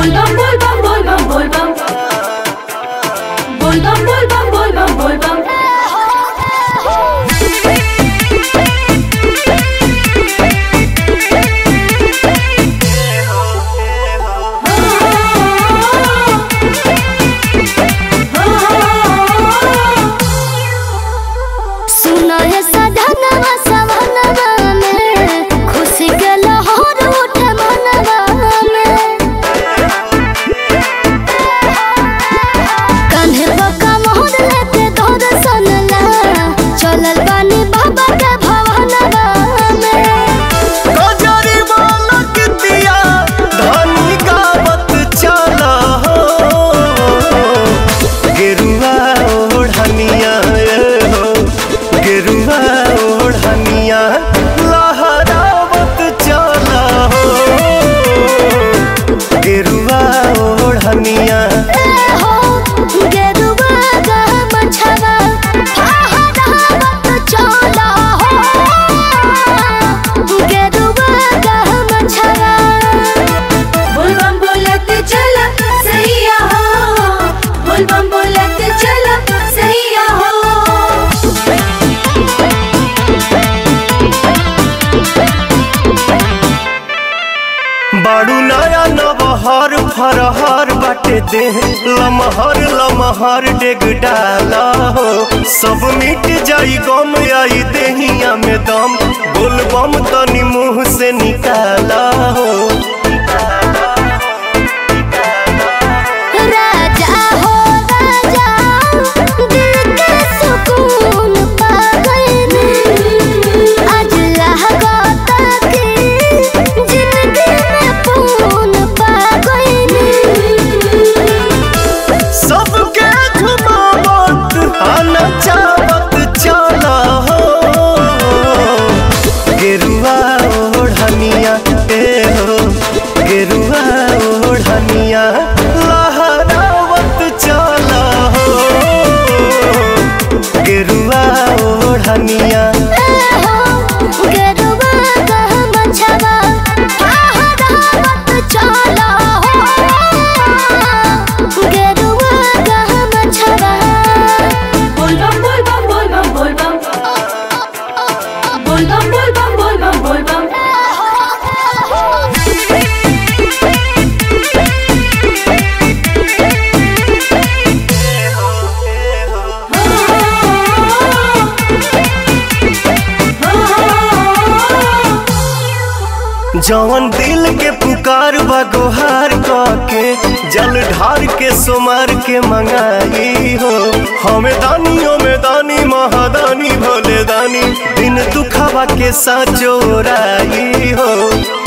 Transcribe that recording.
Volvam, volvam, volvam, volvam. Volvam, volvam, volvam, volvam. सुनो हे सधनवा सवनवा में खुशी के लहर उठे मनवा में कान्हे बका मोहर लेके तोर सनला चलल बानी बाबा के भवनवा में गजरी बालक दिया धनी गावत चला हो गेरुआ ओढ़निया ए हो गेरुआ ओढ़निया लहरावत चला हो गेरुआ ओढ़निया ए हो गेरुआ गा मछवा फहरावत चला हो गेरुआ गा मछवा Volvam, बोलत चला सैया हो Volvam, बोलत चला सैया हो बाड़ू नया नबहर फरहर बाटे दे लमहर लमहर डेग डाला हो सब मिट जाई गम आई देहिया में दम बोलबम तनी मुंह से निकाला हो राजा हो राजा दिल के सुकून पा गए आज लागता कि जिंदगी में पून पा गए सबके झुमावत आना चावत चला हो गेरुआ ओढ़निया ए हो गेरुआ ओढ़निया लहरावत चला हो गेरुआ ओढ़निया गेरुआ का मछवा फहरावत चला हो गेरुआ का मछवा Volvam, volvam, volvam, volvam. Volvam, volvam, volvam, volvam. जवन दिल के पुकार बा गोहार के जल ढार के सुमार के मंगाई हो हमें दानियों में दानी महादानी भोले दानी दिन दुखावा के साथ जोराई हो